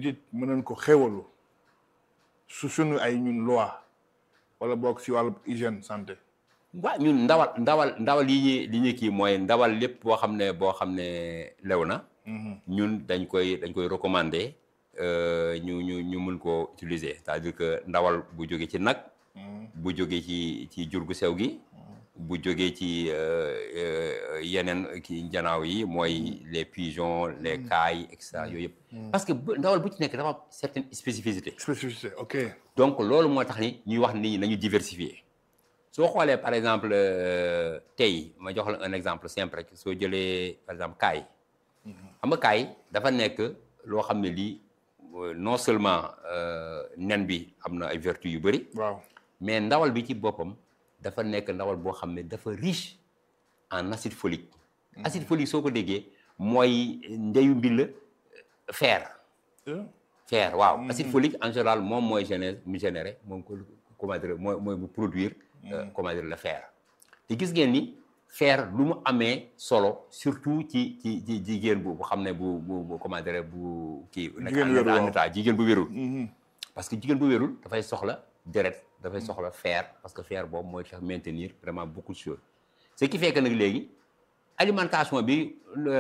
nit mënoon ko xéwalu su sunu ay ñun loi wala boog si wàllu hygiène santé waaw ñun ndawal ndawal ndawal yi ñuy li ñu kii mooy ndawal lépp boo xam ne boo xam ne lew na ñun dañ koy dañ koy recommander ñu ñu ñu mun koo utiliser c'est-à-dire que ndawal bu jóge ci nag bu jóge ci ci jur gu sew gi bu jógee ci yeneen kii njanaaw yi mooy les pigeons les cailles et cetera yooyu yëpp parce que ndawal bu ci nekk dafa am certaine spécificité spécificité ok donc loolu moo tax ni ñuy wax nit ñi nañu diversifier soo xoolee par exemple tey ma jox la un exemple simple rek soo jëlee par exemple kaay xam nga kaay dafa nekk loo xam ne lii non seulement nen bi am na ay vertus yu bëri waaw mais ndawal bi ci boppam dafa nekk ndawal boo xam ne dafa riche en acide folique acide folique soo ko déggee mooy ndeyu mbil fer fer waaw acide folique en général moom mooy génère mu généré moom ko comment dire mooy mooy bu produire comment dire le fer te gis ngeen ni fer lu mu amee solo surtout ci ci ci jigéen bu bu xam ne bu bu comment dire bu kii nekk en état jigéen bu wérul parce que jigéen bu wérul dafay soxla deret dafay soxla fer parce que fer boobu mooy tax maintenir vraiment beaucoup de choses ce qui fait que nag léegi alimentation bi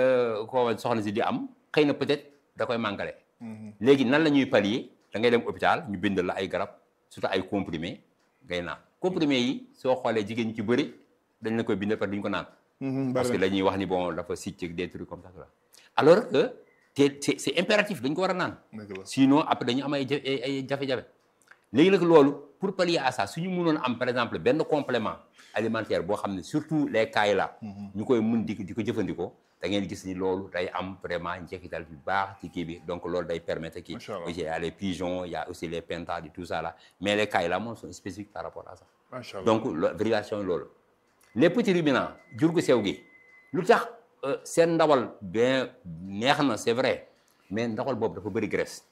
ko soxna si di am xëy na peut-être da koy màngale léegi nan la ñuy pallier da ngay dem hôpital ñu bindal la ay garab surtout ay comprimés ngay naan comprimés yi soo xoolee jigéen ñi ci bëri dañ la koy bindal parce que duñ ko naan parce que dañuy wax ni bon dafa sicc des trucs comme ça alors que te c'est c'est impératif dañ ko war a naan sinon après dañu am ay ay jafe-jafe léegi nag loolu pour pallier à ça suñu mënoon am par exemple benn complément alimentaire boo xam ne surtout les cailles là ñu koy mun di di ko jëfandikoo da ngeen gis ni loolu day am vraiment njeexital bu baax ci kii bi donc loolu day permettre kii il y a les pigeons il y a aussi les pentades et tout ça là mais les cailles là moom sont spécifiques par rapport à ça donc variation loolu les petits ruminants jur gu sew gi lu tax seen ndawal bien neex na c'est vrai mais ndawal boobu dafa bëri graisse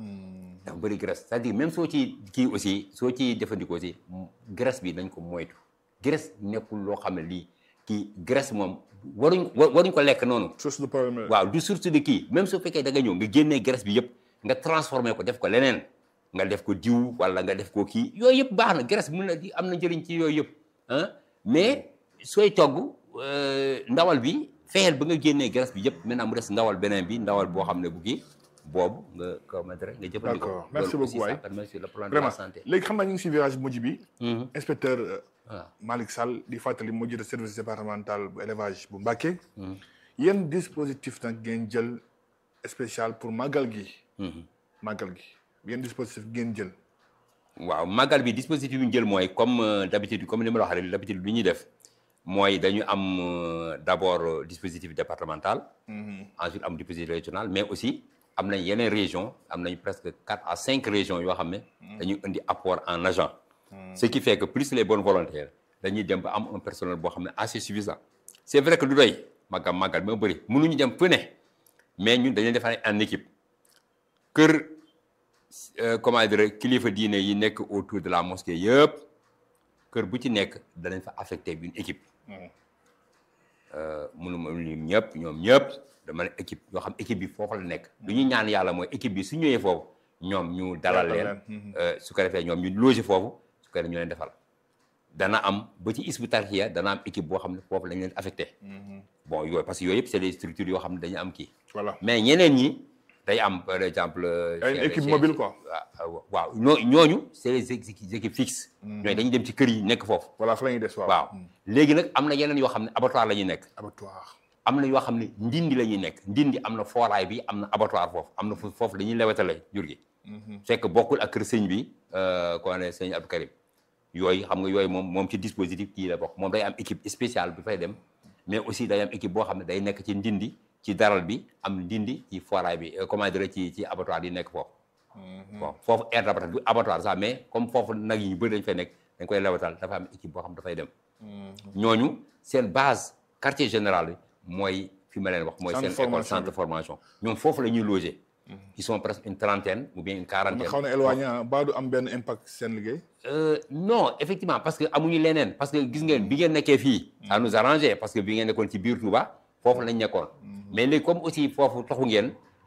dafa bëri graisse c'est-à-dire même soo ci kii aussi soo ci jëfandikoo aussi graisse bi nañ ko moytu graisse nekkul loo xam ne lii kii graisse moom waruñ waruñ ko lekk noonu. source de problème waaw du source de kii même su fekkee da nga ñëw nga génnee graisse bi yëpp nga transformé ko def ko leneen nga def ko diw wala nga def ko kii yooyu yëpp baax na graisse mun na am na njëriñ ci yooyu yëpp ah mais sooy togg ndawal bi fexeel ba nga génnee graisse bi yëpp maintenant mu des ndawal beneen bi ndawal boo xam ne bu kii. boobu nga commettre nga jëfandikoo. d'accord merci beaucoup waay sur le plan de la santé. léegi xam naa ñu ngi si virage mujj bi. inspecteur Malick Sall di fàttali moo jiite service départemental bu élevage bu Mbacké. yéen dispositif nag ngeen jël spécial pour màggal gi. màggal gi yéen dispositif ngeen jël. waaw màggal bi dispositif bi ñu jël mooy comme d'habitude comme ni ma la waxee rek d'habitude lu ñuy def mooy dañu am d'abord dispositif départemental. ensuite am dispositif régional mais aussi. am nañ yeneen région am nañ presque quatre à cinq régions yoo xam ne dañuy indi apport en agent ce qui fait que plus les bonnes volontaires dañuy dem ba am un personnel boo xam ne assez suffisant c'est vrai que du doy màggam màggal moo bëri mënuñu dem fu ne mais ñun dañuy defar en équipe kër comment dire kilifa diine yi nekk autour de la mosquée yëpp kër bu ci nekk danañ fa affecté une équipe mënuma lim ñëpp ñoom ñëpp dama ne équipe yoo xam équipe bi foofu la nekk lu ñu ñaan yàlla mooy équipe bi su ñëwee foofu ñoom ñu dalal leen su ko defee ñoom ñu loger foofu su ko defee ñu leen defal dana am ba ci isbu tarxiya dana am équipe boo xam ne foofu lañ leen affecté bon yooyu parce que yooyu yëpp c'est des structures yoo xam ne dañu am kii voilà mais ñeneen ñi day am par exemple ay équipe mobile quoi waaw ñoo ñooñu c'est les équipes fixes ñooy dañuy dem ci kër yi nekk foofu voilà fa la ñuy des waaw waaw léegi nag am na yeneen yoo xam ne abattoir la ñuy nekk abattoir am na yoo xam ne ndindi la ñuy nekk ndindi am na fooraay bi am na abattoir foofu am na foofu dañuy lewetale jur gi fekk bokkul ak kër sëñ bi ko ne sëñ Abdou Karim yooyu xam nga yooyu moom moom ci dispositif kii la bokk moom day am équipe spéciale bi fay dem mais aussi day am équipe boo xam ne day nekk ci ndindi ci daral bi am ndindi ci fooraay bi comment dire ci ci abattoir yi nekk foofu bon foofu aire d'abattoir du abattoir sax mais comme foofu nag yi ñu bëri dañ fay nekk dañ koy lewetal dafa am équipe boo xam dafay dem ñooñu seen base quartier général bi mooy fi ma leen wax mooy seen école centre de formation ñoom foofu la ñuy loger ils sont presque une trentaine ou bien une quarantaine xaw na éloigné ba du am benn impact seen liggéey non effectivement parce que amuñu leneen parce que gis ngeen bi ngeen nekkee fii ça nous arrangeait parce que bi ngeen nekkoon ci biir Touba foofu lañ nekkoon mais léegi comme aussi foofu taxu ngeen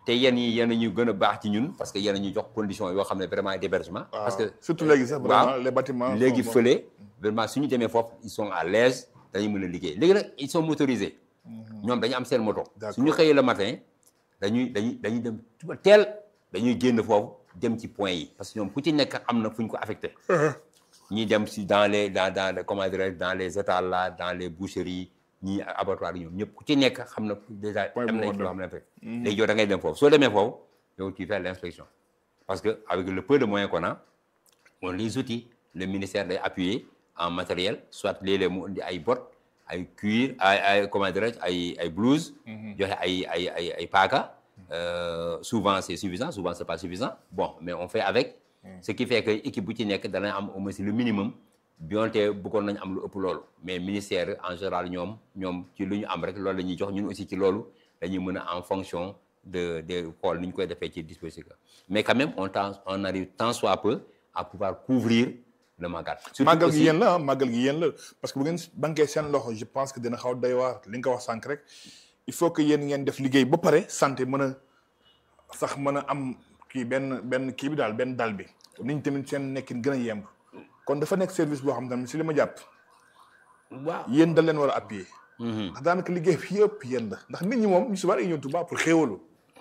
te yéen ñi yéen ñu gën a baax ci ñun parce que yéen ñu jox condition yoo xam ne vraiment d'hébergement parce que surtout léegi sax vraiment les bâtiments léegi fële vraiment suñu demee foofu ils sont à l'aise dañuy mën a liggéey léegi nag ils sont motorisés ñoom dañu am seen moto suñu xëyee le matin dañuy dañuy dañuy dem suba teel dañuy génn foofu dem ci point yi parce que ñoom ku ci nekk am na fu ñu ko affecté ñii dem si dans les dans dans comment dirais dans les étals là dans les boucheries ñii abattoirs yi ñoom ñëpp ku ci nekk xam na déjà am nañ loo xam ne fekk léegi yow da ngay dem foofu soo demee foofu yow tu fais l'inspection parce que avec le peu de moyens qu'on a on les outils le ministère day appuyer en matériel soit léeg-léeg mu indi ay bottes ay cuir ay ay comment dirais ay ay blouse joxe ay ay ay ay paaka souvent c'est suffisant souvent c'est pas suffisant bon mais on fait avec ce qui fait que équipe bu ci nekk dana am au moins le minimum bionte bëggoon nañu am lu ëpp loolu mais ministère en général ñoom ñoom ci lu ñu am rek loolu la ñuy jox ñun aussi ci loolu dañuy mën a en fonction de de xool ni ñu koy defee ci dispositif mais quand même on tend on arrive tant soit peu à pouvoir couvrir le magal. magal gi yéen la magal gi yéen la parce que bu ngeen bankee seen loxo je pense que dina xaw doy waar li nga ko wax sànq rek il faut que yéen ngeen def liggéey ba pare santé mën a sax mën a am kii benn benn kii bi daal benn dal bi nit ñi tamit seen nekkin gën a yemb kon dafa nekk service boo xam ne si li ma jàpp. waaw yéen da leen war a appuyer. ndax daanaka liggéey bi yëpp yéen la ndax nit ñi moom ñu si bari ñëw Tuubaa pour xéewalu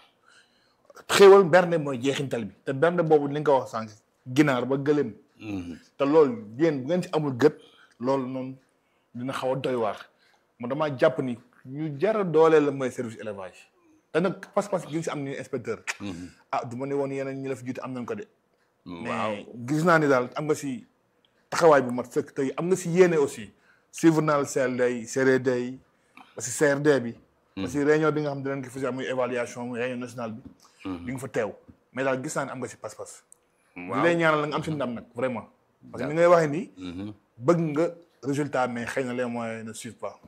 xéewal bernde mooy jeexintal bi te bernde boobu li nga ko wax sànq ginaar ba gëléem. te loolu yéen bu ngeen ci amul gët loolu noonu dina xaw a doy waar mo damaa jàpp ni ñu jara dooleel la mooy service élevage te nag pas-pas gi si am ni inspecteur ah du ma ne woon yeneen ñi la fi jiite am nañ ko de mais gis naa ni daal am nga si taxawaay bu mat fekk tey am nga si yéene aussi suivre naa la CLD yi CRD yi parce que CRD bi parce que réunion bi nga xam ne dinañ ko fasi muy évaluation muy réunion nationale bi di nga fa teew mais daal gis naa ne am nga si pas-pas di lay ñaanal la nga am si ndam nag vraiment parce que ni ngay waxee nii bëgg nga résultat mais xëy na les moyens ne suivent pas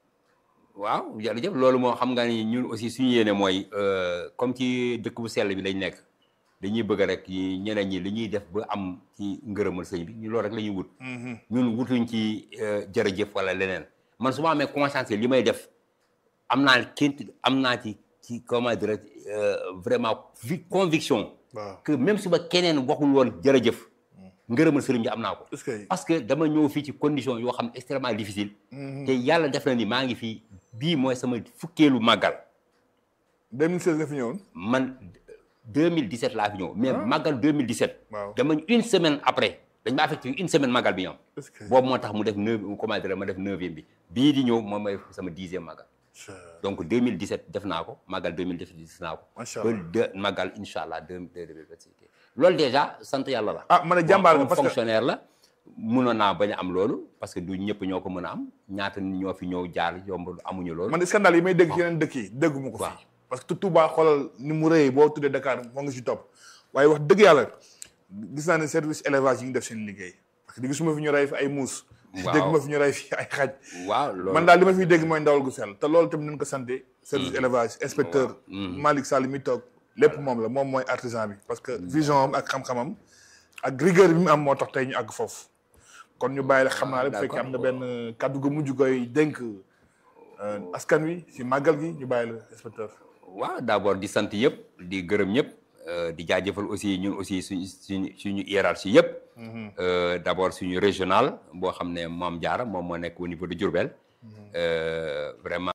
waaw jërëjëf loolu moo xam nga ni ñun aussi suñu yéene mooy comme ci dëkk bu sell bi lañ nekk dañuy bëgg rek ñeneen ñi li ñuy def ba am ci ngërëmal sëñ bi ñu loolu rek la ñuy wut ñun wutuñ ci jërëjëf wala leneen man su ma amee conscience li may def am naa ként am naa ci ci comment dire vraiment conviction que même su ma keneen waxul woon jërëjëf ngërëmal sëriñ bi am naa ko parce que dama ñëw fii ci condition yoo xam ne extrêmement difficile te yàlla def na ni maa ngi fii bii mooy sama fukkeelu màggal 2016 nga fi ñëwoon man 2017 laa fi ñëw mais màggal 2017 waaw dama une semaine après dañ ma affecté une semaine màggal bi ñoom boobu moo tax mu def neuf comment dire ma def neuvième bi bii di ñëw moom mooy sama dixième màggal donc 2017 def naa ko màggal 2017 def naa ko ba de màggal incha allah deux deux mille vingt-six loolu déjà sant yàlla la ah man a jàmbaar nga parce que fonctionnaire la mënoon naa bañ a am loolu parce que du ñëpp ñoo ko mën a am ñaata nit ñoo fi ñëw jaar yomb amuñu loolu man scandale yi may dégg ci yeneen dëkk yi dégguma ko fii parce que Touba xoolal ni mu rëyee boo tuddee Dakar moo ngi si topp waaye wax dëgg yàlla gis naa ne service élevage yi ngi def seen liggéey parce que di gisuma fi ñu rey fi ay muus dégg ma fi ñu rey fi ay xaj waaw loolu man daal li ma fiy dégg mooy ndawal gu sell te loolu tamit nañ ko santé service élevage inspecteur Malick Sall mi toog lépp moom la moom mooy artisan bi parce que vision am ak xam-xamam ak rigueur bi mu am moo tax tey ñu àgg foofu kon ñu bàyyi la xam naa rek bu fekkee am na benn kàddu gu mujj koy dénk askan wi si màggal gi ñu bàyyi la inspecteur waaw d'abord di sant yëpp di gërëm ñëpp di jaajëfal aussi ñun aussi suñu suñu suñu hiérarchie yëpp d'abord suñu régional boo xam ne Mame Diarra moom moo nekk au niveau de Diourbel vraiment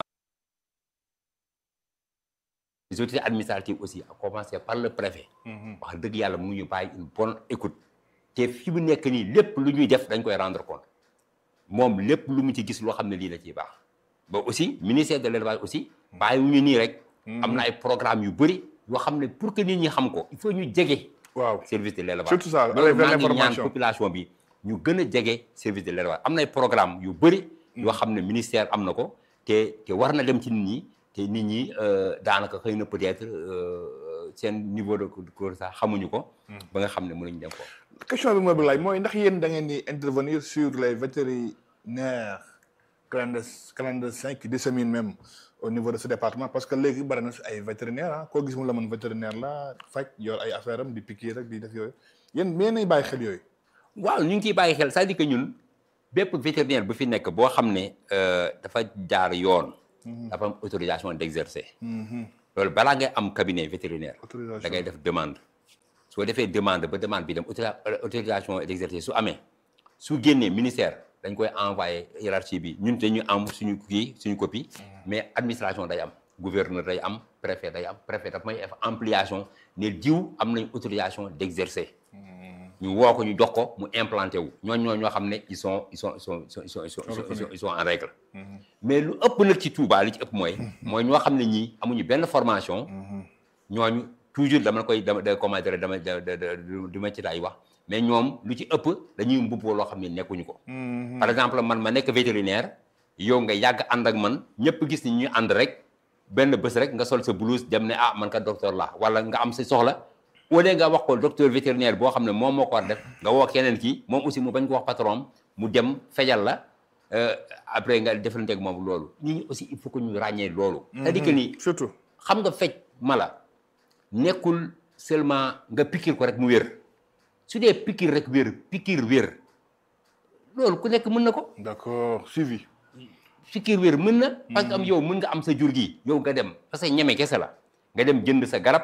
les autorités administratives aussi à commencer par le préfet wax dëgg yàlla mu ñu bàyyi une bonne écoute te fi mu nekk nii lépp lu ñuy def dañ koy rendre compte moom lépp lu mu ci gis loo xam ne lii la ciy baax ba aussi ministère de l'élevage aussi bàyyiwuñu nii rek am na ay programme yu bëri yoo xam ne pour que nit ñi xam ko il faut ñu jege waaw service de l'élevage surtout ça loolu maa ngi ñaan population bi ñu gën a jege service de l'élevage am na ay programme yu bëri yoo xam ne ministère am na ko te te war na dem ci nit ñi te nit ñi daanaka xëy na peut-être seen niveau de cours sax xamuñu ko ba nga xam ne mënuñ dem ko question bi mooy bi laaj mooy ndax yéen da ngeen di intervenir sur les vétérinaires clandes clandestins qui disséminent même au niveau de ce département parce que léegi bari na si ay vétérinaire ah koo gis mu la mën vétérinaire la faj yor ay affaire am di piquer rek di def yooyu yéen mais nañ bàyyi xel yooyu waaw ñu ngi ciy bàyyi xel c'est-à-dire que ñun bépp vétérinaire bu fi nekk boo xam ne dafa jaar yoon dafa am autorisation d'exercer loolu balaa ngay am cabinet vétérinaire Autorisation. da ngay def demande soo defee demande ba demande bi dem autori- autorisation d'exercer su amee su génnee ministère dañ koy envoyé hiérarchie bi ñun te ñu am suñu kii suñu copie mais administration day am gouverneur day am préfet day am préfet daf may def ampliation ne jiw am nañ autorisation d'exercer ñu woo ko ñu jox ko mu implanté wu ñooñu ñoo ñoo xam ne ils sont ils sont ils sont ils sont ils sont ils sont ils sont ils sont en règle mais lu ëpp nag ci Touba li ci ëpp mooy mooy ñoo xam ne ñii amuñu benn formation ñooñu toujours dama koy dama da comment dire dama da da da du ma ci laay wax mais ñoom lu ci ëpp dañuy mbubboo loo xam ne nekkuñu ko par exemple man ma nekk vétérinaire yow nga yàgg ànd ak man ñëpp gis ni ñuy ànd rek benn bés rek nga sol sa blouse dem ne ah man ka docteur la wala nga am sa soxla au lieu nga wax ko docteur vétérinaire boo xam ne moom moo ko war def nga woo keneen kii moom aussi mu bañ ko wax patron am mu dem fejal la euh, après nga defalante ak moom loolu nit ñi aussi il faut que ñu ràññee loolu c'est-à-dire que ni surtout xam nga fecc mala nekkul seulement nga pikir ko rek mu wér su dee pikir rek wér pikir wér loolu ku nekk mën na ko d'accord suivi pikir wér mën na parce que am yow mën nga am sa jur gi yow nga dem parce que ñeme kese la nga dem jënd sa garab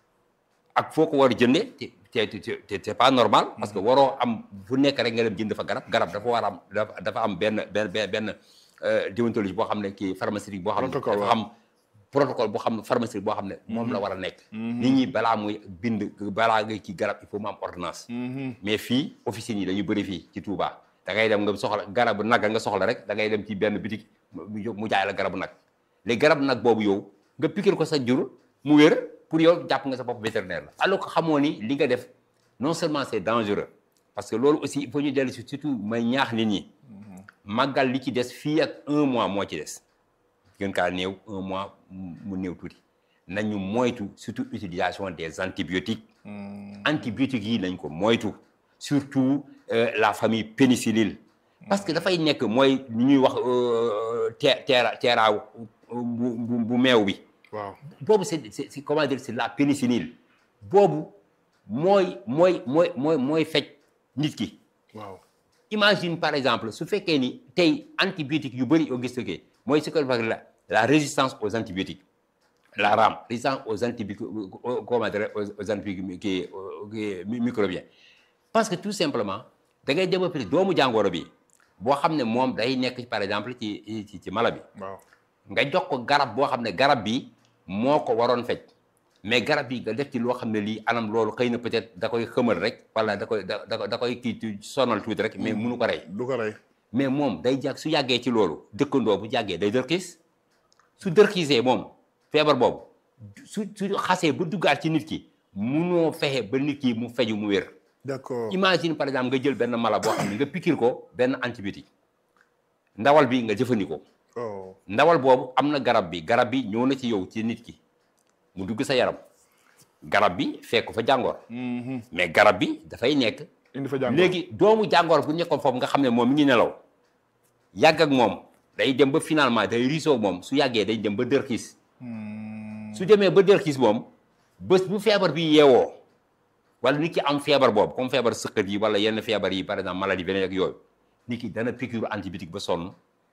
ak foo ko war a jëndee te te te c'est pas normal parce que waroo am fu nekk rek nga dem jënd fa garab garab dafa war a am dafa dafa am benn benn benn benn euh, déontologie boo xam ne kii pharmaceutique boo xam ne Protocole, dafa waaw. am protocole boo xam ne pharmaceutique boo xam ne moom la war a nekk nit ñi balaa muy bind balaa ngay kii garab il faut mu am ordonnance mais fii officines yi dañu bëri fii ci Touba da ngay dem nga soxla garabu nag nga soxla rek da ngay dem ci benn bitik mu jóg mu jaay la garabu nag léegi garabu nag boobu yow nga pikir ko sa jur mu wér pour yow jàpp nga sa bopp vétérinaire la alors que xamoo ni li nga def non seulement c'est dangereux parce que loolu aussi il faut ñu dellu si surtout may ñaax nit ñi màggal li ci des fii ak un mois moo ci des gën kaa néew un mois mu néew tuuti nañu moytu surtout utilisation des antibiotiques antibiotiques yi nañ ko moytu surtout euh, la famille pénicilline parce que dafay nekk mooy li ñuy wax euh, te teera teeraaw bu bu bu meew bi waaw boobu c'est c'est c'est comment dire c'est la pénicilline boobu mooy mooy mooy mooy mooy faj nit ki waaw imagine par exemple su fekkee ni tey antibiotiques yu bëri yoo gis que mooy ce qu'on appelle la la résistance aux antibiotiques la RAM résistance aux antibiotiques aux- comment dire aux aux antibiotiques kii kii microbiens parce que tout simplement da ngay développer doomu jàngoro bi boo xam ne moom day nekk par exemple ci ci ci mala bi waaw nga jox ko garab boo xam ne garab bi moo ko waroon faj mais garab bi nga def ci loo xam ne lii anam loolu xëy na peut-être da koy xëmal rek wala da koy da da da koy kii tu- sonal tuuti rek mais munu ko rey du ko rey mais moom day jàgg su yàggee ci loolu dëkkandoo bu jàggee day dërkiis su dërkiisee moom feebar boobu su su xasee ba duggaat ci nit ki munoo fexe ba nit ki mu feju mu wér d'accord imagine par exemple nga jël benn mala boo xam ne nga pikir ko benn antibiotique ndawal bi nga jëfandikoo oh ndawal boobu am na garab bi garab bi ñëw na ci yow ci nit ki mu dugg sa yaram garab bi fekk fa jàngoor mais garab bi dafay nekk indi fa jàngoro léegi doomu jàngoor bu nekkoon foofu nga xam ne moom mi ngi nelaw yàgg ak moom day dem ba finalement day riisoo moom su yàggee day dem ba dërkiis su demee ba dërkiis moom bés bu feebar bi yeewoo wala nit ki am feebar boobu comme feebar sëqët yi wala yenn feebar yi par exemple maladie beneen ak yooyu nit ki dana piqûre antibiotique ba sonn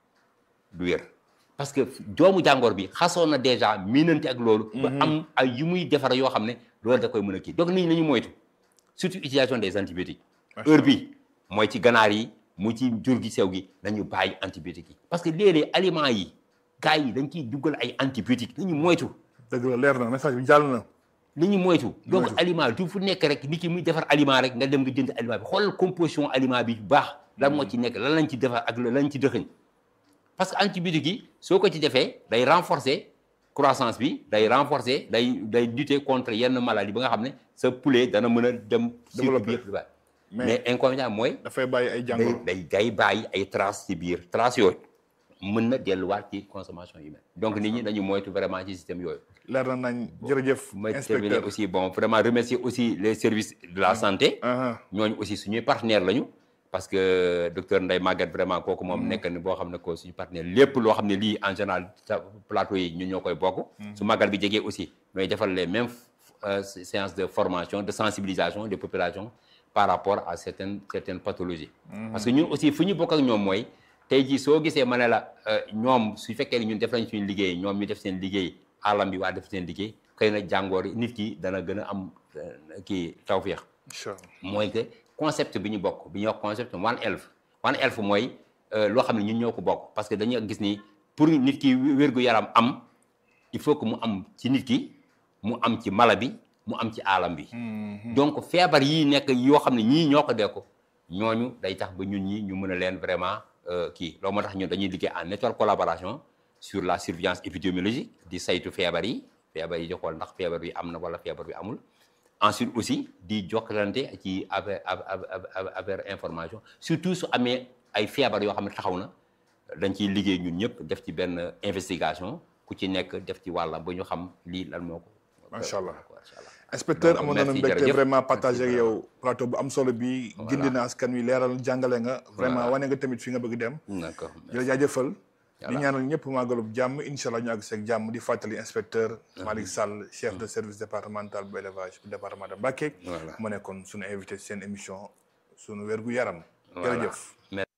du wér parce que doomu jàngoor bi xasoon na déjà miinante ak loolu ba am ay yu muy defar yoo xam ne loolu da koy mën a kii donc nit ñi nañu moytu surtout utilisation des antibiotiques heure bi mooy ci ganaar yi mu ci jur gi sew gi nañu bàyyi antibiotiques yi parce que léeg-léeg aliments yi gars yi dañ ciy duggal ay antibiotiques nañu moytu dëgg la leer na message bi jàll na li ñu moytu donc Moytu. aliment du fu nekk rek nit ki muy defar aliment rek nga dem nga jënd aliment bi xoolal composition aliment bi bu baax lan moo ci nekk lan lañ ci defar ak lan lañ ci dëxëñ parce que antibiotique yi soo ko ci defee day renforcer croissance bi day renforcer day day lutter contre yenn maladie ba nga xam ne sa poulet dana mën a dem cycle Développer. bi yëpp di bàyyi mais mais inconvénient mooy dafay bàyyi ay day jàngoro day day bàyyi ay traces ci biir traces yooyu mën na delluwaat ci consommation humaine donc nit ñi dañu moytu vraiment ci système yooyu leer na nañ jërëjëf may terminer inspecteur aussi bon vraiment remercier aussi les services de la santé aha ñooñu aussi suñuy partenaire lañu parce que docteur Ndeye Maguette vraiment kooku moom nekk na boo xam ne ko suñu partenaire lépp loo xam ne lii en général sa plateau yi ñun ñoo koy bokk su màggal bi jegee aussi ñooy defal les mêmes euh, séances de formation de sensibilisation des populations par rapport à certaines certaines pathologies parce que ñun aussi fu ñu bokk ak ñoom mooy tey jii soo gisee ma ne la euh, ñoom su fekkee ne ñun def nañ suñu liggéey ñoom ñu def seen liggéey alam bi waa def seen liggéey xëy na jàngoor yi nit ki dana gën a am euh, kii tawféex incha allah mooy que concept bi ñu bokk bi ñuy wax concept one health one health mooy euh, loo xam ne ñun ñoo ko bokk parce que dañu gis ni pour nit ki wér-gu-yaram am il faut que mu am ci nit ki mu am ci mala bi mu am ci alam bi donc feebar yii nekk yoo xam ne ñii ñoo ko dee ko ñooñu day tax ba ñun ñi ñu mën a leen vraiment euh, kii loolu moo tax ñun dañuy liggéey en étroite collaboration sur la surveillance épidémiologique di saytu feebar yi feebar yi di xool ndax feebar bi am na wala feebar bi amul ensuite aussi di jokkalante ci affaire affaire information surtout su amee ay feebar yoo xam ne taxaw na dañ ciy liggéey ñun ñëpp def ci benn investigation ku ci nekk def ci wàllam ba ñu xam lii lan moo ko. Macha Allah. macha allah. inspecteur Donc, amoon nañu merci, mbégte jërëjëf. vraiment partagé ak Merci yow plateau bu am solo bi Voilà. gindi na askan wi leeral jàngale nga vraiment Voilà. wane nga tamit fi nga bëgg dem d'accord di la jaajëfal di Voilà. ñaanal ñëpp màggalub jàmm incha allah ñu àgg seeg jàmm di fàttali inspecteur Malick Sall chef de service départemental bu élevage bu département de Mbacké Voilà. mu nekkoon suñu invité seen émission suñu wér gu yaram Voilà. jërëjëf